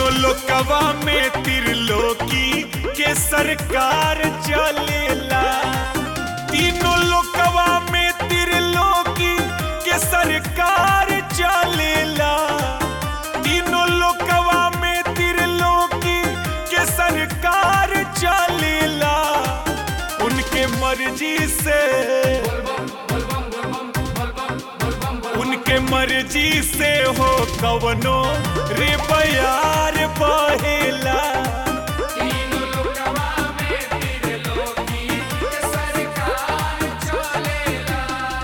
तीनों लोकवा में त्रिलोकी के सरकार चलेला तीनों लोकवा में त्रिलोकी के सरकार चलेला तीनों लोकवा में त्रिलोकी के सरकार चलेला उनके मर्जी से उनके मर्जी से हो कवनो रे बयार बहेला तीनों लोकवा में त्रिलोकी के सरकार चलेला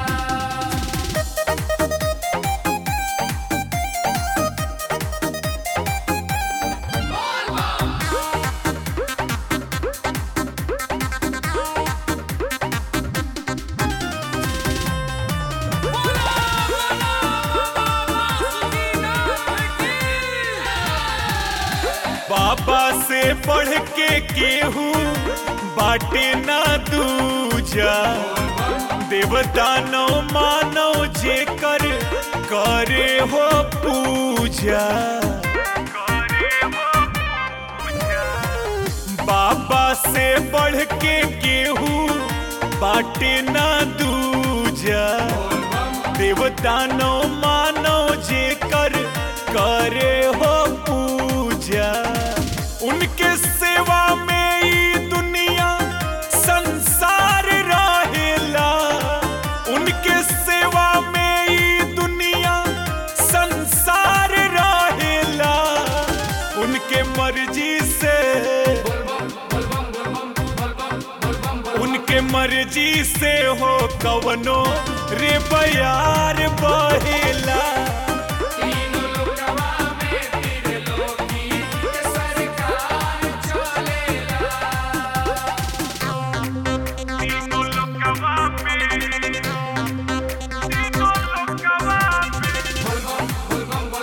बाबा से बढ़ के केहू बाटे ना दूजा देवता नो मानो जे कर करे हो पूजा बाबा से बढ़ के केहू बाटे ना दूजा देवता नो मानो जे कर करे हो पूजा उनके सेवा में ई दुनिया संसार रहेला उनके सेवा में ई दुनिया संसार रहेला उनके मर्जी से उनके मर्जी से हो कवनो रे बयार बहेला तीनों लोकवा में त्रिलोकी के सरकार चलेला तीनों लोकवा में तीनों लोकवा में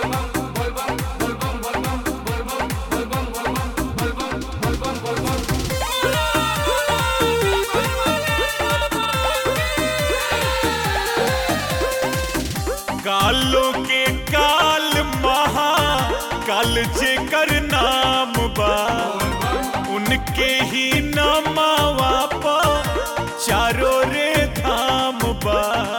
कालों के काल महा काल जेकर नाम बा उनके ही नामावा पा चारों रे धाम बा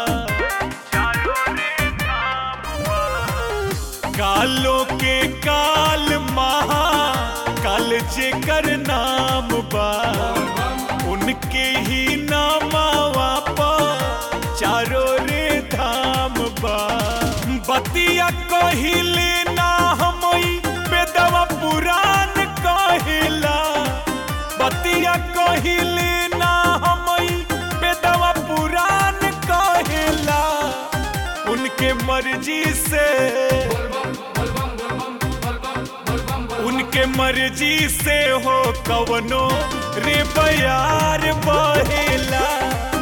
कालों के काल महा काल जेकर नाम बा उनके ही नामावा पा चारों रे धाम बा बतिया कहिले ना हमई बेदवा पुराण कहिला बतिया कहिले ना हमई बेदवा पुराण कहिला उनके मर्जी से उनके मर्जी से हो कवनो रे बयार बहेला